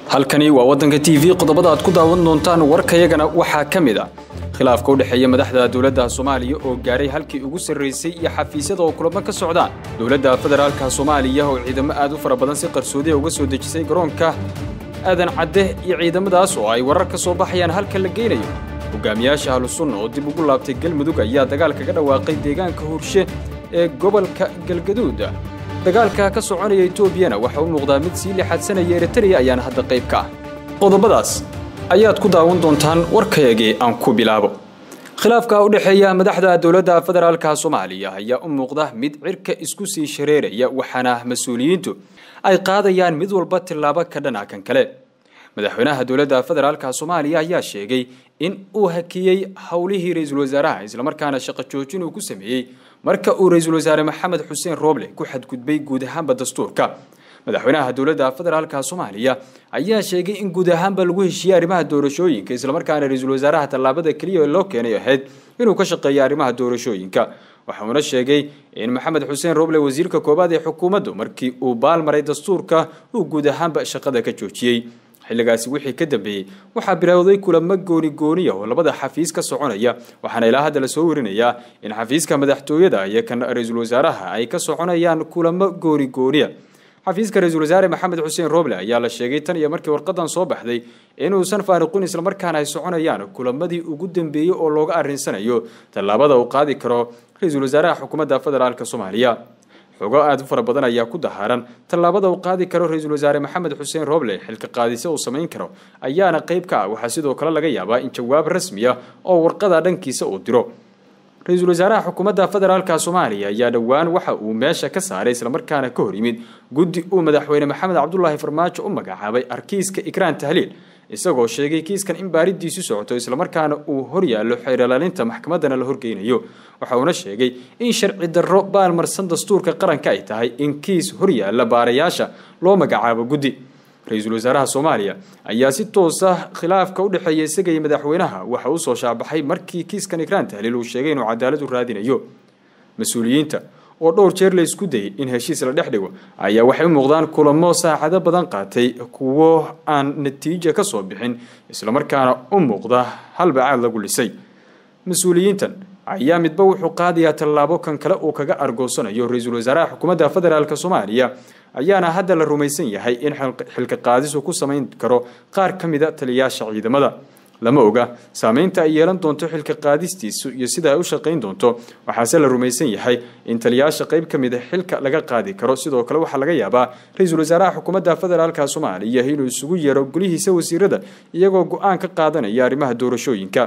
halkani waa waddanka t v qodobada aad ku daawan doontaan warkayagana waxaa ka mid a khilaafka u dhexeeya madaxda dowladda soomaaliya oo gaaray halkii ugu sarraysay iyo xafiisyada oo kulamo ka socdaan dowladda federaalka soomaaliya oo ciidamo aad u fara badan si qarsoodiya uga soo dejisay garoonka aadan cadde iyo ciidamadaas oo ay warar ka soo baxayaan halka la geynayo hogaamiyaasha ahlusunna oo dib ugu laabtay galmudug ayaa dagaal kaga dhawaaqay deegaanka hurshe ee gobolka galgaduud dagaalka ka soconaya etoobiyana waxa u muuqdaa mid sii lixadsanaya eritreya ayaana hadda qayb ka ah qodobadaas ayaad ku daawan doontaan warkayagii aan ku bilaabo khilaafka u dhexeeya madaxda dowladda federaalka soomaaliya ayaa u muuqda mid cirka isku sii shareeraya waxaana mas-uuliyiintu ay qaadayaan mid walba tillaabo ka dhana kan kale madaxweynaha dowladda federaalka soomaaliya ayaa sheegay in uu hakiyey howlihii ra-iisul wasaaraha islamarkaana shaqo joojin uu ku sameeyey marka uu ra-iisul wasaare maxamed xuseen rooble ku xadgudbay guud ahaanba dastuurka madaxweynaha dowladda federaalka soomaaliya ayaa sheegay in guud ahaanba lagu heshiiyey arrimaha doorashooyinka islamarkaana ra-iisul wasaaraha tallaabada keliya loo keenay ahayd inuu ka shaqeeyo arrimaha doorashooyinka waxauna sheegay in maxamed xuseen rooble wasiirka koowaad ee xukuumaddu markii uu baalmaray dastuurka uu guud ahaanba shaqada ka joojiyey xilligaasi wixii ka dambeeyey waxaa bilowday kulamo gooni gooniya oo labada xafiis ka soconaya waxaana ilaa hadda lasoo warinayaa in xafiiska madaxtooyada iyo kan ra-iisul wasaaraha ay ka soconayaan kulamo gooni gooniya xafiiska ra-iisul wasaare maxamed xuseen rooble ayaa la sheegay tan iyo markii warqadan soo baxday inuusan faariqin islamarkaana ay soconayaan kulamadii ugu dambeeyey oo looga arrinsanayo tallaabada uu qaadi karo ra-iisul wasaaraha xukuumadda federaalk soomaaliya xogo aad u fara badan ayaa ku dahaaran tallaabada uu qaadi karo ra-iisul wasaare maxamed xuseen rooble xilka qaadise uu samayn karo ayaana qayb ka ah waxaa sidoo kale laga yaabaa in jawaab rasmi ah oo warqada dhankiisa uu diro ra-iisul wasaaraha xukuumadda federaalka soomaaliya ayaa dhowaan waxa uu meesha ka saaray islamarkaana ka hor yimid guddi uu madaxweyne maxamed cabdulaahi farmaajo u magacaabay arkiiska ikraan tahliil isagoo sheegay kiiskan in baaridiisu socoto islamarkaana uu horyaallo xeerlaalinta maxkamaddana la horgeynayo waxa uuna sheegay in sharci darro baalmarsan dastuurka qaranka ay tahay in kiis horyaalla baarayaasha loo magacaabo guddi ra-iisul wasaaraha soomaaliya ayaa si toosa khilaafka u dhexeeya isaga iyo madaxweynaha waxa uu soo shaabaxay markii kiiskan ikraan tahliil uu sheegay inuu cadaalad u raadinayo mas-uuliyiinta oo dhowr jeer la isku dayay in heshiis la dhex dhigo ayaa waxay u muuqdaan kulamo saacado badan qaatay kuwo aan natiija ka soo bixin islamarkaana u muuqda halbacaad lagu lisay mas-uuliyiintan ayaa midba wuxuu qaadayaa tallaabo kan kale uu kaga argoosanayo ra-iisul wasaaraha xukuumadda federaalk soomaaliya ayaana hadda la rumaysan yahay in xilka qaadisu ku samayn karo qaar ka mida taliyayaasha ciidamada lama oga saameynta ay yeelan doonto xilka qaadistiisu iyo sida ay u shaqayn doonto waxaase la rumaysan yahay in taliyayaasha qayb ka mida xilka laga qaadi karo sidoo kale waxaa laga yaabaa ra-iisul wasaaraha xukuumadda federaalka soomaaliya inuu isugu yeero golihiisa wasiirada iyagoo go-aan ka qaadanaya arrimaha doorashooyinka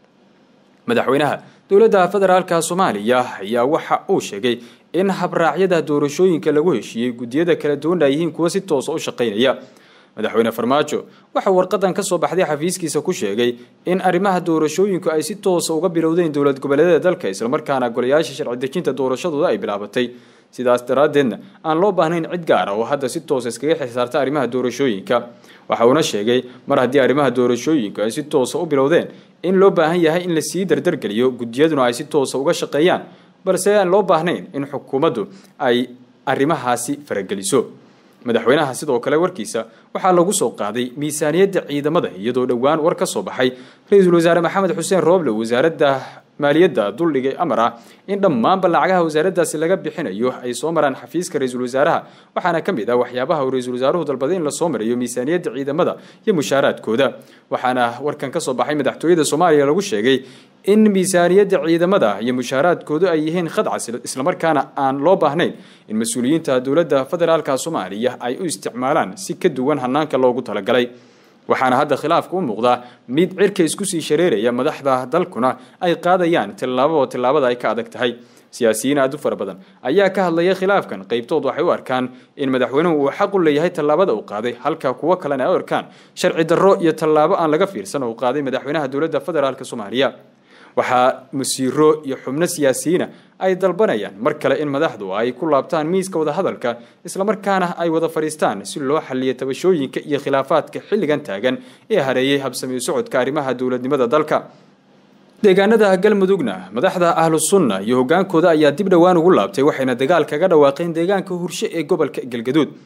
madaxweynaha dowladda federaalka soomaaliya ayaa waxa uu sheegay in habraacyada doorashooyinka lagu heshiiyey guddiyada kala duwan ay yihiin kuwa si toosa u shaqaynaya madaxweyne farmaajo waxa warqadan ka soo baxday xafiiskiisa ku sheegay in arrimaha doorashooyinku ay si toosa uga bilowdeen dowlad goboleedyada dalka islamarkaana golayaasha sharci dejinta doorashadooda ay bilaabatay sidaas daraaddeedna aan loo baahnayn cid gaara oo hadda si toosa iskaga xisaarta arrimaha doorashooyinka waxa uuna sheegay mar haddii arrimaha doorashooyinku ay si toosa u bilowdeen in loo baahan yahay in lasii dardargeliyo guddiyaduna ay si toosa uga shaqeeyaan balse aan loo baahnayn in xukuumaddu ay arrimahaasi farageliso madaxweynaha sidoo kale warkiisa waxaa lagu soo qaaday miisaaniyadda ciidamada iyadoo dhowaan war ka soo baxay ra-iisul wasaare maxamed xuseen rooble wasaaradda maaliyadda duldhigay amar ah in dhammaanba lacagaha wasaaraddaasi laga bixinayo ay soo maraan xafiiska ra-iisul wasaaraha waxaana ka mid ah waxyaabaha uu ra-iisul wasaaruhu dalbaday in lasoo marayo miisaaniyadda ciidamada iyo mushaaraadkooda waxaana warkan ka soo baxay madaxtooyada soomaaliya lagu sheegay in miisaaniyadda ciidamada iyo mushaaraadkoodu ay yihiin khadcas islamarkaana aan loo baahnayn in mas-uuliyiinta dowladda federaalka soomaaliya ay u isticmaalaan si ka duwan hanaanka loogu talagalay waxaana hadda khilaafka u muuqdaa mid cirka isku sii shareeraya madaxda dalkuna ay qaadayaan tillaababa tillaabada ay ka adag tahay siyaasiyiin aad u fara badan ayaa ka hadlaya khilaafkan qaybtood waxay u arkaan in madaxweynuhu uu xaq u leeyahay tallaabada uu qaaday halka kuwo kalena ay u arkaan sharci darro iyo tallaabo aan laga fiirsan uu qaaday madaxweynaha dowladda federaalk soomaaliya waxaa musiiro iyo xubno siyaasiyiina ay dalbanayaan mar kale in madaxdu ay ku laabtaan miiska wadahadalka islamarkaana ay wada fadhiistaan si loo xaliyo tabashooyinka iyo khilaafaadka xilligan taagan ee hareeyay habsamiyo socodka arrimaha dowladnimada dalka deegaanada galmudugna madaxda ahlu sunna iyo hogaankooda ayaa dib dhowaan ugu laabtay waxayna dagaal kaga dhawaaqeen deegaanka hurshe ee gobolka galgaduud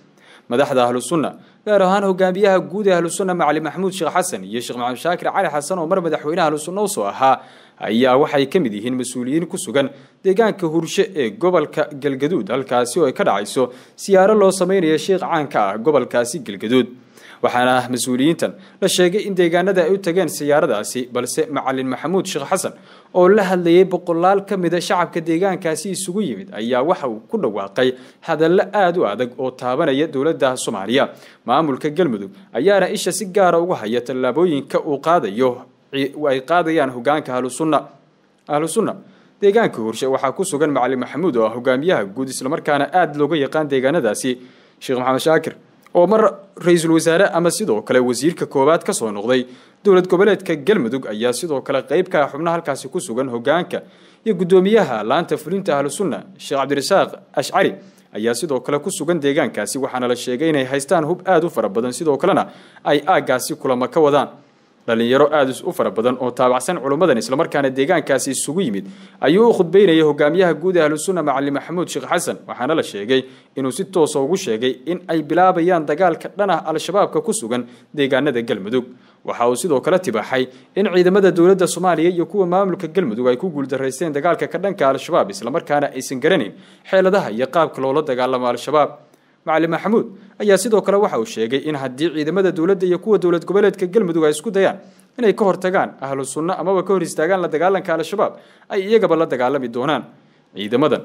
madaxda ahlu sunna gaar ahaan hogaamiyaha guud ee ahlu sunna macali maxamuud sheekh xasan iyo sheekh maxamed shaakir cali xasan oo mar madaxweyne ahlu sunna usoo ahaa ayaa waxay ka mid yihiin mas-uuliyiin ku sugan deegaanka hurshe ee gobolka galgaduud halkaasi oo ay ka dhacayso siyaaro loo samaynayo sheekh caanka ah gobolkaasi galgaduud waxaana mas-uuliyiintan la sheegay in deegaanada ay u tageen siyaaradaasi balse macalin maxamuud sheekh xasan oo la hadlayay boqolaal ka mida shacabka deegaankaasi isugu yimid ayaa waxa uu ku dhawaaqay hadallo aada u adag oo taabanaya dowladda soomaaliya maamulka galmudug ayaana isha si gaara uga haya tallaabooyinka uu qaadayo ay qaadayaan hogaanka ahlusunna ahlu sunna deegaanka hurshe waxaa ku sugan macalin maxamuud oo ah hogaamiyaha guud islamarkaana aada looga yaqaan deegaanadaasi sheekh maxamed shaakir oo mar ra-iisul wasaare ama sidoo kale wasiirka koowaad ka soo noqday dowlad goboleedka galmudug ayaa sidoo kale qayb ka ah xubno halkaasi ku sugan hogaanka iyo guddoomiyaha laanta fulinta ahlu sunna sheekh cabdirasaaq ashcari ayaa sidoo kale ku sugan deegaankaasi waxaana la sheegay inay haystaan hub aada u fara badan sidoo kalena ay aaggaasi kulamo ka wadaan dhalinyaro aada u fara badan oo taabacsan culummadan islamarkaana deegaankaasi isugu yimid ayuu u khudbeynayay hogaamiyaha guud ee ahlusunna macalin maxamuud sheekh xasan waxaana la sheegay inuu si toosa ugu sheegay in ay bilaabayaan dagaalka dhan ah al-shabaabka ku sugan deegaanada galmudug waxa uu sidoo kale tibaaxay in ciidamada dowladda soomaaliya iyo kuwa maamulka galmudug ay ku guuldaraysteen dagaalka ka dhanka al-shabaab islamarkaana aysan garanayn xeeladaha iyo qaabka loola dagaalamo al-shabaab macalin maxamuud ayaa sidoo kale waxa uu sheegay in haddii ciidamada dowladda iyo kuwa dowlad goboleedka galmudug ay isku dayaan inay ka hortagaan ahlu sunno amaba ka hor istaagaan la dagaalanka al-shabaab ay iyagaba la dagaalami doonaan ciidamadan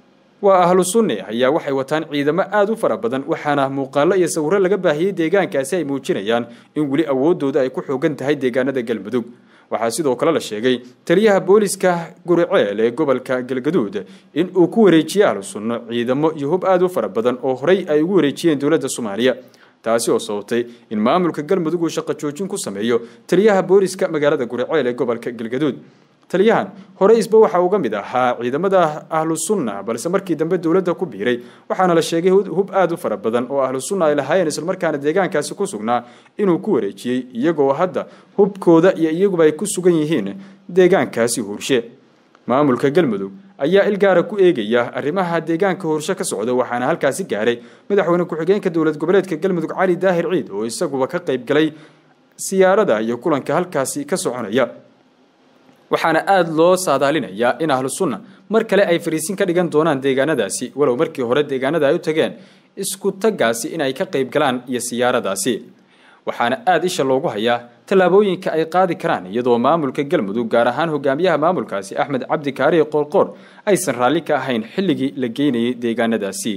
waa ahlu sunne ayaa waxay wataan ciidamo aada u fara badan waxaana muuqaallo iyo sawirro laga baahiyey deegaankaasi ay muujinayaan in weli awoodooda ay ku xoogan tahay deegaanada galmudug waxaa sidoo kale la sheegay taliyaha booliska guriceel ee gobolka galgaduud in uu ku wareejiyey ahlu sunno ciidamo iyo hub aada u fara badan oo horey ay ugu wareejiyeen dowladda soomaaliya taasi oo sababtay in maamulka galmudug uu shaqo joojin ku sameeyo taliyaha booliska magaalada guriceel ee gobolka galgaduud taliyahan hore isba waxa uga mid ahaa ciidamada ahlu sunna balse markii dambe dowladda ku biiray waxaana la sheegay hub aada u fara badan oo ahlu sunna ay lahaayeen islamarkaana deegaankaasi ku sugnaa inuu ku wareejiyey iyagoo hadda hubkooda iyo iyaguba ay ku sugan yihiin deegaankaasi hurshe maamulka galmudug ayaa ilgaara ku eegaya arrimaha deegaanka hurshe ka socda waxaana halkaasi gaaray madaxweyne ku-xigeenka dowlad goboleedka galmudug cali daahir ciid oo isaguba ka qayb galay siyaarada iyo kulanka halkaasi ka soconaya waxaana aada loo saadaalinayaa in ahlu sunna mar kale ay fariisin ka dhigan doonaan deegaanadaasi walow markii hore deegaanada ay u tageen isku taggaasi in ay ka qayb galaan iyo siyaaradaasi waxaana aada isha loogu hayaa tallaabooyinka ay qaadi karaan iyadoo maamulka galmudug gaar ahaan hogaamiyaha maamulkaasi axmed cabdi kaariye qoorqoor aysan raalli ka ahayn xilligii la geynayay deegaanadaasi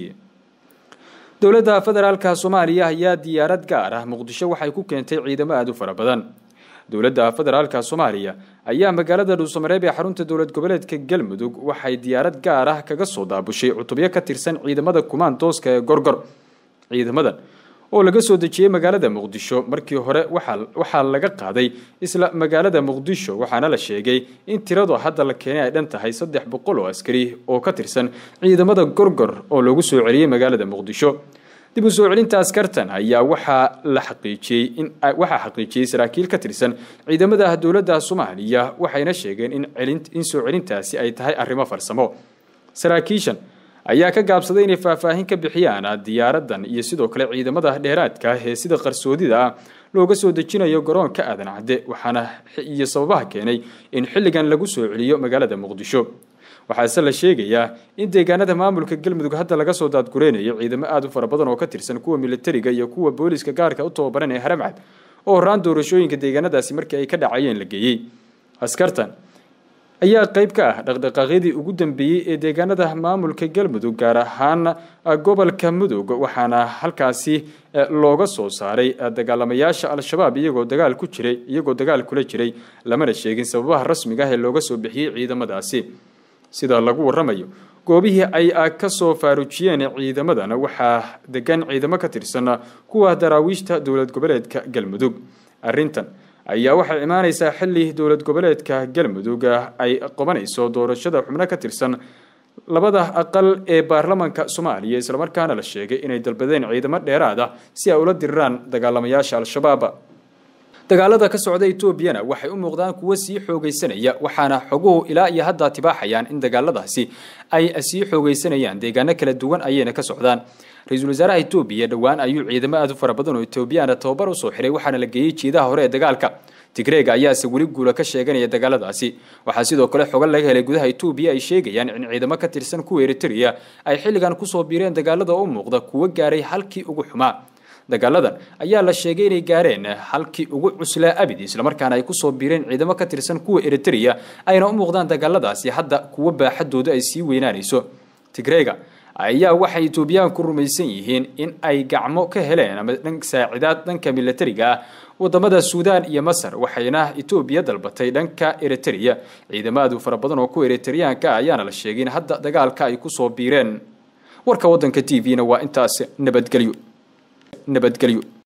dowladda federaalka soomaaliya ayaa diyaarad gaar ah muqdisho waxay ku keentay ciidamo aada u fara badan dowladda federaalka soomaaliya ayaa magaalada dhuusamareeb ee xarunta dowlad goboleedka galmudug waxay diyaarad gaar ah kaga soo daabushay cutubyo ka tirsan ciidamada kumaandooska ee gorgor ciidamadan oo laga soo dejiyey magaalada muqdisho markii hore waxaa laga qaaday isla magaalada muqdisho waxaana la sheegay in tiradu hadda la keenay ay dhan tahay saddex boqol oo askari oo ka tirsan ciidamada gorgor oo lagu soo celiyey magaalada muqdisho dib u soo celinta askartan ayaa waxaa la xaqiijiyey in waxaa xaqiijiyey saraakiil ka tirsan ciidamada dowladda soomaaliya waxayna sheegeen in celin in soo celintaasi ay tahay arrimo farsamo saraakiishan ayaa ka gaabsaday inay faahfaahin ka bixiyaan diyaaradan iyo sidoo kale ciidamada dheeraadka ee sida qarsoodida ah looga soo dejinayo garoonka aadan cadde waxaana iyo sababaha keenay in xilligan lagu soo celiyo magaalada muqdisho waxaase la sheegayaa in deegaanada maamulka galmudug hadda laga soo daadgureynayo ciidamo aada u fara badan oo ka tirsan kuwa militariga iyo kuwa booliska gaarka u tababaran ee haramcad oo horaan doorashooyinka deegaanadaasi markii ay ka dhacayeen la geeyey askartan ayaa qayb ka ah dhaqdhaqaaqyadii ugu dambeeyey ee deegaanada maamulka galmudug gaar ahaan gobolka mudug waxaana halkaasi looga soo saaray dagaalamayaasha al-shabaab iyagoo dagaal ku jiray iyagoo dagaal kula jiray lamana sheegin sababaha rasmiga ah ee looga soo bixiyey ciidamadaasi sida lagu waramayo goobihii ay ka soo faarujiyeen ciidamadana waxaa degan ciidamo ka tirsan kuwa daraawiishta dowlad goboleedka galmudug arrintan ayaa waxay imaaneysaa xilli dowlad goboleedka galmudug ay qabanayso doorashada xubno ka tirsan labada aqal ee baarlamanka soomaaliya islamarkaana la sheegay inay dalbadeen ciidamo dheeraad ah si ay ula diriraan dagaalamayaasha al-shabaab dagaalada ka socda etoobiyana waxay u muuqdaan kuwo sii xoogaysanaya waxaana xoguhu ilaa iyo hadda tibaaxayaan in dagaaladaasi ay sii xoogaysanayaan deegaano kala duwan ayayna ka socdaan ra-iisul wasaaraha etoobiya dhowaan ayuu ciidamo aad u fara badan oo etoobiyaana tababar usoo xiray waxaana la geeyey jiidaha hore ee dagaalka tigreega ayaase weli guula ka sheeganaya dagaaladaasi waxaa sidoo kale xogan laga helay gudaha etoobiya ay sheegayaan in ciidamo ka tirsan kuwa eritrea ay xilligan kusoo biireen dagaalada u muuqda kuwo gaaray halkii ugu xumaa dagaaladan ayaa la sheegay inay gaareen halkii ugu cuslaa abid islamarkaana ay kusoo biireen ciidamo ka tirsan kuwa eritrea ayna u muuqdaan dagaaladaasi hadda kuwo baaxadooda ay sii weynaanayso tigreega ayaa waxay etoobiyaanku rumaysan yihiin in ay gacmo ka heleen ama saacidaad dhanka milatariga ah wadamada suudaan iyo masar waxayna etoobiya dalbatay dhanka eritrea ciidamaadu fara badan oo kuwa eritreyaanka ah ayaana la sheegay in hadda dagaalka ay kusoo biireen warka wadanka t v-na waa intaas nabadgelyo nabadgelyo